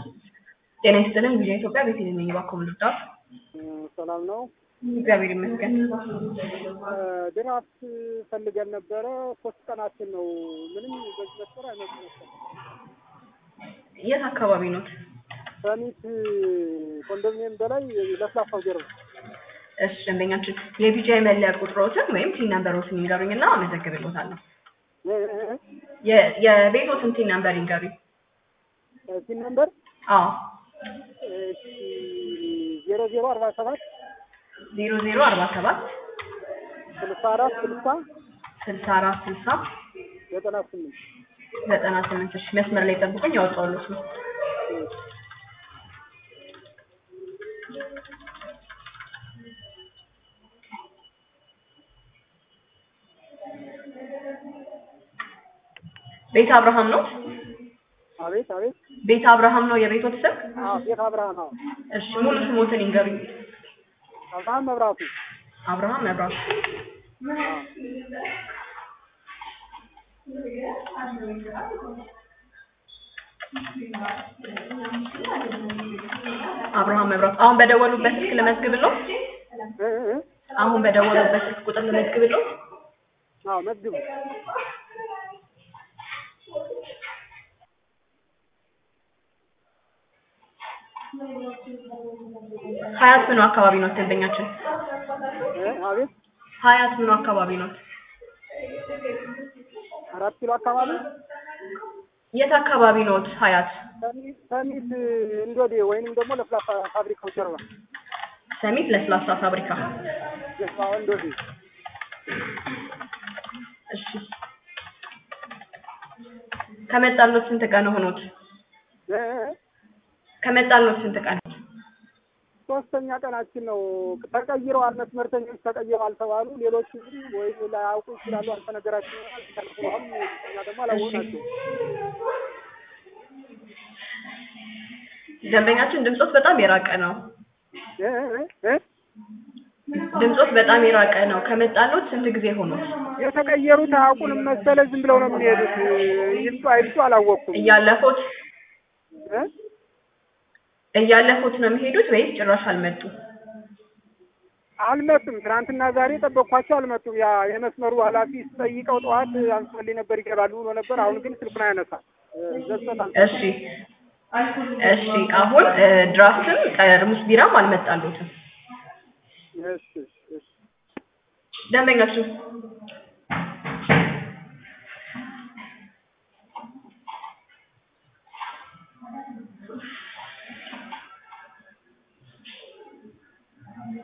ጤና ይስጥልን ቪዥን ኢትዮጵያ ቤተልሔም ነኝ። እባክዎ ምን ልርዳዎት? ሰላም ነው። እግዚአብሔር ይመስገን። ድራፍት ፈልገን ነበረ። ሶስት ቀናችን ነው። ምንም በዚህ መስመር አይመጡም። የት አካባቢ ኖት? ሰሚት ኮንዶሚኒየም በላይ ለስላሳው ጀርባ እሺ ደንበኛችን የቢጂአይ መለያ ቁጥሮትን ወይም ቲን ነምበሮትን ይንገሩኝና አመዘግብልዎታለሁ። የ- የቤቶትን ቲን ነምበር ይንገሩኝ። ሲን ነምበር አዎ ዜሮ ዜሮ አርባ ሰባት ዜሮ ዜሮ አርባ ሰባት ስልሳ አራት ስልሳ ስልሳ አራት ስልሳ ዘጠና ስምንት ዘጠና ስምንት እሺ መስመር ላይ ጠብቁኝ ያወጣሁልዎት ነው። ቤት አብርሃም ነው? አቤት አቤት። ቤት አብርሃም ነው የቤቶት ስም? አዎ ቤት አብርሃም። አዎ እሺ ሙሉ ስሞትን ይንገሩኝ። አብርሃም መብራቱ። አብርሃም መብራቱ። አብርሃም መብራቱ። አሁን በደወሉበት ስልክ ልመዝግብልዎት? እ እ አሁን በደወሉበት ስልክ ቁጥር ልመዝግብልዎት? አዎ መዝግቡ። ሀያት ምኑ አካባቢ ነው ደንበኛችን? እ አቤት ሀያት ምኑ አካባቢ ነው? አራት ኪሎ አካባቢ የት አካባቢ ነው ሀያት? ሰሚት ሰሚት እንዶዴ ወይንም ደግሞ ለስላሳ ፋብሪካው ጀርባ ሰሚት ለስላሳ ፋብሪካ። ጀርባ እንዶዴ። እሺ ከመጣልዎት ስንት ቀን ሆኖት? እ እ ከመጣልዎት ስንት ቀን? ሶስተኛ ቀናችን ነው። ተቀይረዋል፣ መስመርተኞች ተቀይረዋል ተባሉ። ሌሎቹ ግን ወይ ላያውቁ ይችላሉ፣ አልተነገራቸው ይሆናል። ተቀይረዋል፣ እኛ ደግሞ አላወቅናቸው። ደንበኛችን ድምጾት በጣም የራቀ ነው። እ እ እ ድምጾት በጣም የራቀ ነው። ከመጣልዎት ስንት ጊዜ ሆኖት? የተቀየሩት አያውቁንም መሰለ፣ ዝም ብለው ነው የሚሄዱት። ይምጡ አይምጡ አላወቅኩም። እያለፉት እ እያለፉት ነው የሚሄዱት ወይስ ጭራሽ አልመጡም? አልመጡም። ትናንትና ዛሬ ጠበቅኳቸው፣ አልመጡም። ያ የመስመሩ ኃላፊ ስጠይቀው ጠዋት አንስፈልኝ ነበር ይገባሉ ብሎ ነበር። አሁን ግን ስልኩን አያነሳም። ዘግቶታል። እሺ እሺ። አሁን እ ድራፍትም ጠርሙስ ቢራም አልመጣልዎትም። እሺ እሺ ደንበኛችን